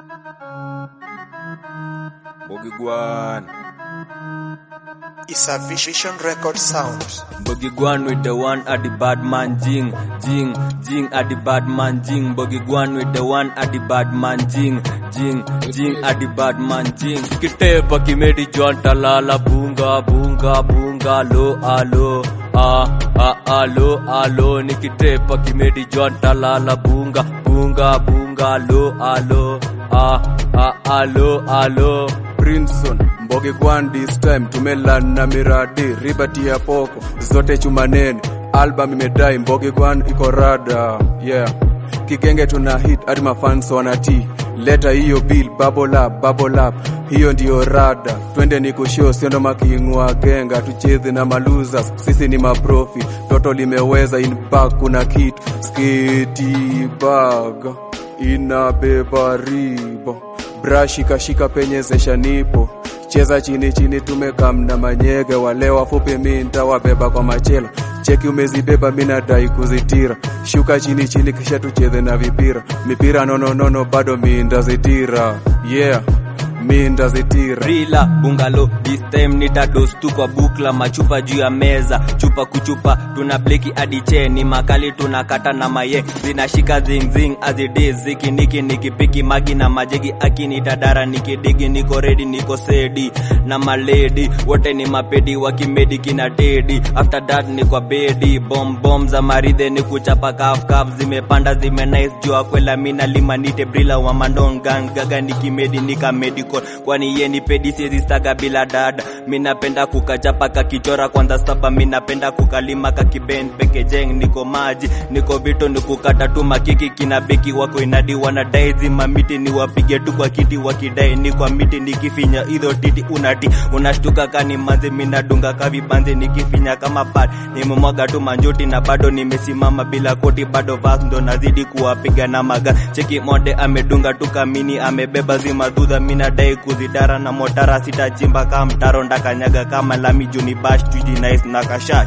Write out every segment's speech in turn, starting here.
Bogigwan. It's a Vision Record sound. Bogigwan with the one at the bad man jing jing jing at the bad man jing Bogigwan with the one at the bad man jing jing jing at the bad man jing Kitepa kimedi John talala bunga bunga bunga lo alo ah ah alo alo nikitepa kimedi John talala bunga bunga bunga lo alo ah ah alo alo Princeton Mbogi Gwan this time tumelan na miradi ribati ya poko zote chumaneni album imedai Mbogi Gwan iko rada yeah kikenge tuna hit hadi mafans wanati leta hiyo bill bubble up bubble up hiyo ndiyo rada twende ni kushow sio ndo makingwa genga tucheze na malosers sisi ni maprofi toto limeweza in back kuna kit sketi bag inabeba ribo brashi kashika penye zesha nipo cheza chini chini tumekamna manyege wale wafupi mi ntawabeba kwa machela cheki umezibeba mi nadai kuzitira shuka chini chini kisha tucheze na vipira mipira nononono bado mi ndazitira yeah mi ndazitira Rila bungalo this time nitados tu kwa bukla machupa juu ya meza chupa kuchupa tuna bleki hadi cheni makali tunakata na maye zinashika zingzing azidi zikiniki nikipiki magi na majegi akini dadara nikidigi niko redi niko sedi na maledi wote ni mapedi wakimedi kina dedi after that ni kwa bedi bom bom za maridhe ni kuchapa kaf kaf zimepanda zime nice jua kwela mina lima nite brila wa mandon gang gaga nikimedi nikamedical kwani ye ni pedi siezi staga bila dada minapenda kukachapa kakichora kwanza sapa minapenda kukalima kakiben pekejeng niko maji niko vito ni kukata tu makiki kina beki wako inadi wanadai zima miti ni wapige tu kwa kiti wakidai ni kwa miti nikifinya idho titi unati unashtuka kani manzi minadunga kavibanzi nikifinya kama pad nimemwaga tu manjuti na bado nimesimama bila koti bado vas ndo nazidi kuwapiga na maga cheki mode amedunga tu kamini amebeba zima dhudha minadai kuzidara na motara sitachimba kama mtaro ndakanyaga kama lami juni bash tuji nice na kashash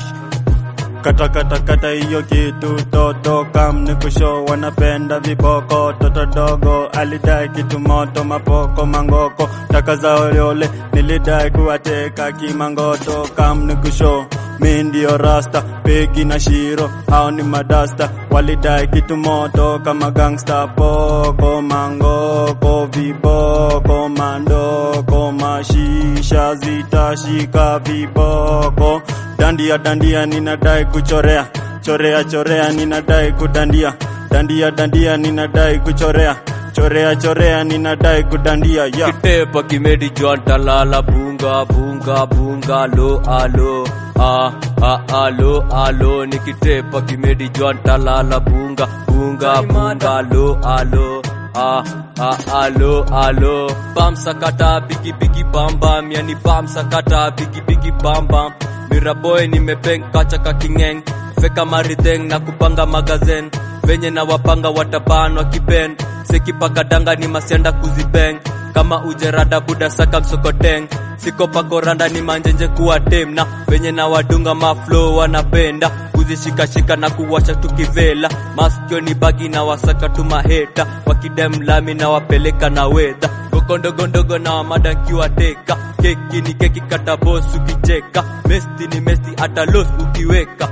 kata kata kata hiyo kitu toto kam ni kusho wanapenda viboko toto dogo alidai kitu moto mapoko mangoko taka za oleole nilidai kuwateka kimangoto kam ni kusho mi ndio rasta pegi na shiro hao ni madasta walidai kitu moto kama gangsta poko mangoko viboko mandoko mashisha zitashika viboko dandia dandia ninadai kuchorea chorea chorea ninadai kudandia dandia dandia ninadai kuchorea chorea chorea ninadai kudandia yeah. kitepa kimedi John talala bunga bunga bunga lo alo ah ah alo alo nikitepa kimedi John talala bunga bunga bunga lo alo ah ah alo alo bam sakata bigi bigi bam bam yani bam sakata bigi bigi bam bam miraboy nimepeng kacha kakingeng feka maridheng na kupanga magazen venye na wapanga watabanwa kiben sekipakadanga ni masianda kuzibeng kama ujerada buda saka msokoteng sikopakoranda ni manjenje kuwa tem na venye na wadunga maflo wanapenda kuzishikashika na kuwasha tukivela maskio ni bagi na wasaka tu maheta wakidem lami na wapeleka na wedha gokondogondogo na wamada nkiwateka keki ni keki kata bos ukicheka mesti ni mesti hata los ukiweka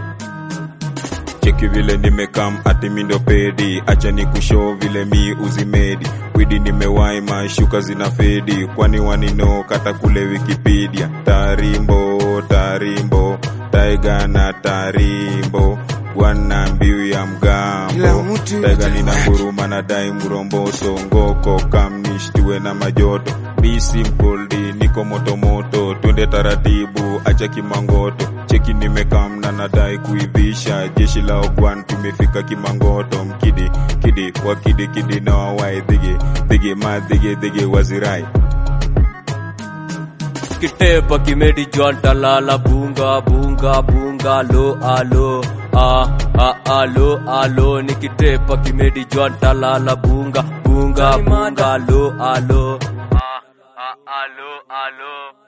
cheki vile nimekam ati mindo pedi acha ni kushow vile mi uzimedi widi nimewai mashuka zina fedi kwani wanino kata kule wikipedia tarimbo tarimbo taiga na tarimbo gwana mbiu ya mgambo taiga nina nguruma na dai muromboso ngoko kam nishtue na majoto Be simple di niko motomoto twende taratibu acha kimangoto cheki nimekamna nadai kuivisha jeshi la ogwan tumefika kimangoto mkidi kidi wakidi kidi na wawai dhigi dhigi ma dhigi dhigi wazirai kitepa kimedi John talala bunga bunga bunga lo alo ah ah alo alo nikitepa kimedi John talala bunga bunga bunga lo alo ah ah alo alo